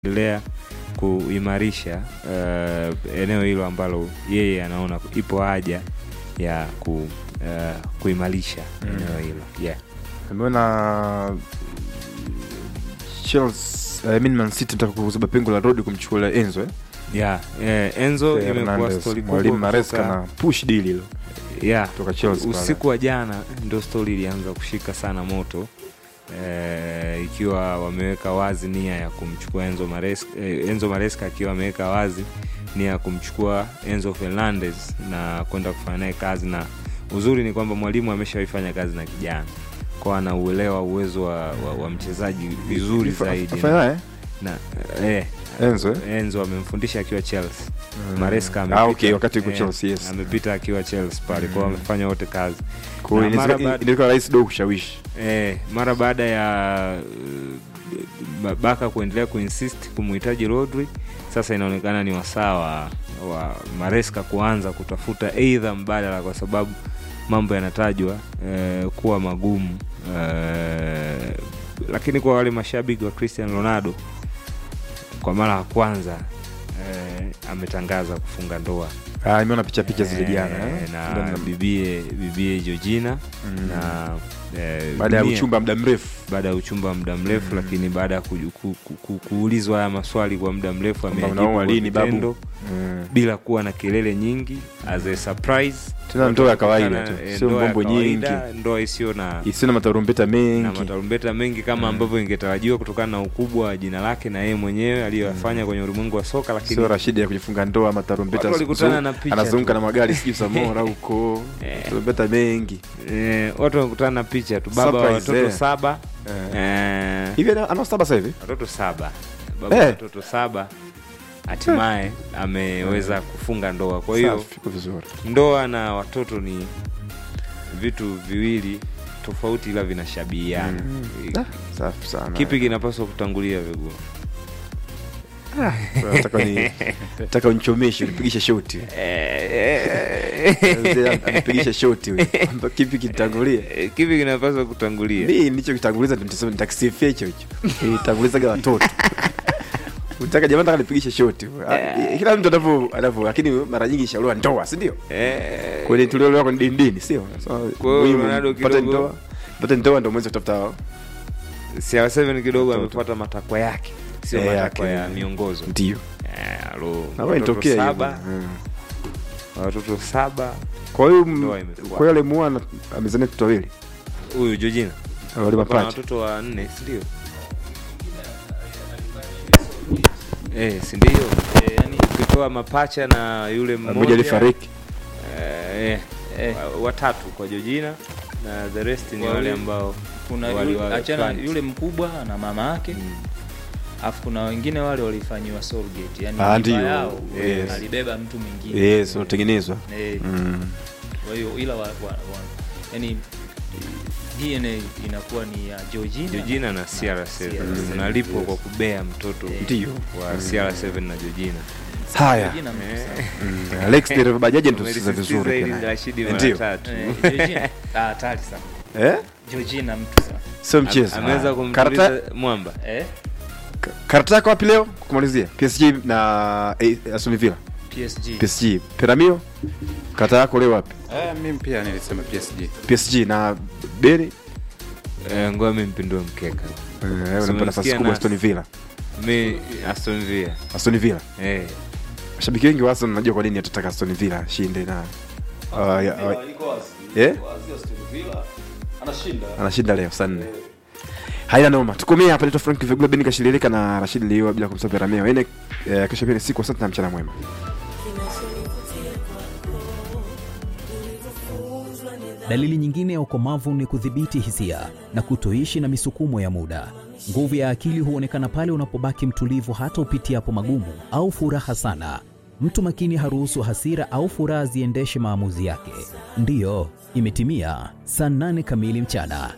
endelea kuimarisha uh, eneo hilo ambalo yeye anaona ipo haja ya ku, uh, kuimarisha eneo hilo yeah. Ameona Chelsea, I mean Man City nataka kuziba pengo la Rodi kumchukua Enzo eh? Yeah, eh, Enzo imekuwa Fernandes, stori mwalimu kubwa Maresca kutoka- na push deal hilo yeah, kutoka Chelsea pale. usiku wa jana ndio stori ilianza kushika sana moto eh, ikiwa wameweka wazi nia ya kumchukua Enzo Maresca, eh, Enzo Maresca akiwa ameweka wazi nia ya kumchukua Enzo Fernandez na kwenda kufanya naye kazi, na uzuri ni kwamba mwalimu ameshawaifanya kazi na kijana kwa anauelewa uwezo wa, wa, wa mchezaji vizuri Ifa- zaidi afanya naye na, eh, Enzo eh? Enzo amemfundisha akiwa Chelsea Mm. Maresca Ah, amepita, okay, wakati yuko eh, Chelsea, yes. amepita akiwa Chelsea pale kwao, Mm. wamefanya wote kazi Kwa hiyo Na inaweza- mara baada- inaweza kuwa rahisi dogo kushawishi. eh, mara baada ya uh, Baka kuendelea kuinsist kumuhitaji Rodri, sasa inaonekana ni wasaa wa, wa Maresca kuanza kutafuta eidha mbadala, kwa sababu mambo yanatajwa eh, kuwa magumu eh, lakini kwa wale mashabiki wa Cristiano Ronaldo kwa mara ya kwanza eh, ametangaza kufunga ndoa Ah, nimeona picha picha zile Eh, jana eh? na Ndio na- bibie bibie Georgina Mm. na eh, baada ya dunia- uchumba muda mrefu baada ya uchumba wa muda mrefu Mm. lakini baada ya ku, ku, ku, ku, kuulizwa haya maswali kwa muda mrefu Kwamba amejibu unaoa kwa lini, babu? vitendo, Mm. bila kuwa na kelele nyingi as a surprise Tena Watu ndoa ya wakutana, kawaida tu, eh, sio ndoa ya mambo kawaida, ndoa isiyo na isiyo na matarumbeta na mengi matarumbeta mengi kama ambavyo ingetarajiwa kutokana na ukubwa wa jina lake na yeye mwenyewe aliyoyafanya kwenye ulimwengu wa soka lakini sio Rashidi ya kujifunga ndoa matarumbeta Watu walikutana zungu- na picha anazunguka tu. na magari sijui Samora huko Eh. tarumbeta mengi eh, watu wamekutana na picha tu baba wa Surprise, watoto eh. saba Eh. eh, hivi ana ana saba sasa hivi watoto saba baba Eh. wa watoto saba hatimaye ameweza kufunga ndoa kwa hiyo Safi, iko vizuri ndoa na watoto ni vitu viwili tofauti ila vinashabihiana Mm. Ah, safi sana kipi kinapaswa kutangulia vigumu nataka ni nataka unichomeshe unipigishe shoti anipigishe shoti huyu. Kwamba kipi kitangulia kipi kinapaswa kutangulia mi nicho kitanguliza ndio nitasema nitakisifia hicho hicho nitangulizaga watoto utaka jamaa nataka nipigishe shoti Ah, kila mtu anavyo anavyo lakini mara nyingi shauriwa ndoa si ndio Eh, kwenye tuliolewa kwenye dindini sio So, Kwa hiyo muhimu, Ronaldo mpate kidogo- ndoa mpate ndoa ndio mwezi kutafuta CR7 kidogo Watoto. amefuata matakwa yake sio Eh, matakwa yake. ya miongozo ndio Eh, alo, na watoto itokea hiyo saba bwana. Mm. watoto saba kwa hiyo m- Ndoa imefuata. kwa hiyo alimuoa amezania watoto wawili huyu Georgina wale Wako na mapacha watoto wa nne sindio eh, sindio eh, yani ukitoa mapacha na yule mmoja mmoja alifariki eh, eh, wa- watatu kwa Georgina na the rest ni Wale- wale ambao kuna wali- yule, wali- achana plant. yule mkubwa na mama yake Mm. alafu kuna wengine wale walifanyiwa surrogate yani Ah, mimba ndio. yao Yes. alibeba mtu mwingine yes unatengenezwa Eh, Mm. kwa hiyo ila wa, wa, wa, yani DNA inakuwa ni ya Georgina Georgina na CR7 CR7. unalipwa kwa kubea mtoto Ndio. wa CR7 na Georgina haya Georgina mtu Eh. sana. Mm, Alex dereva bajaji ndio Umelisisitiza vizuri hili pia naye. Rashidi mara Ndio. tatu Eh, Georgina ah, hatari sana eh Georgina mtu sana sio mchezo ameweza Ah. karata kumtuliza mwamba eh ka- karata yako wapi leo kumalizia PSG na eh, Aston Villa PSG PSG Peramio karata yako leo wapi Ah, mimi pia nilisema PSG. PSG na Beri eh, ngoja mi mpindue mkeka eh, unampa nafasi umemsikia kubwa Nas? Aston Villa mi Aston Villa Aston Villa eh, mashabiki wengi wa Arsenal najua kwa nini atataka Aston Villa ashinde na uh, ya- uh, eh anashinda leo saa nne haina noma tukomee hapa naitwa frank vigula beni kashililika na rashid liwa bila kumsahau rameo ene eh, kesho pia ni siku asante na mchana mwema Dalili nyingine ya ukomavu ni kudhibiti hisia na kutoishi na misukumo ya muda. Nguvu ya akili huonekana pale unapobaki mtulivu hata upitiapo magumu au furaha sana. Mtu makini haruhusu hasira au furaha ziendeshe maamuzi yake. Ndiyo, imetimia saa nane kamili mchana.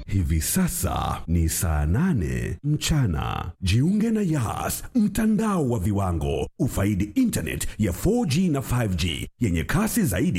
Hivi sasa ni saa nane mchana. Jiunge na Yas, mtandao wa viwango. Ufaidi internet ya 4G na 5G yenye kasi zaidi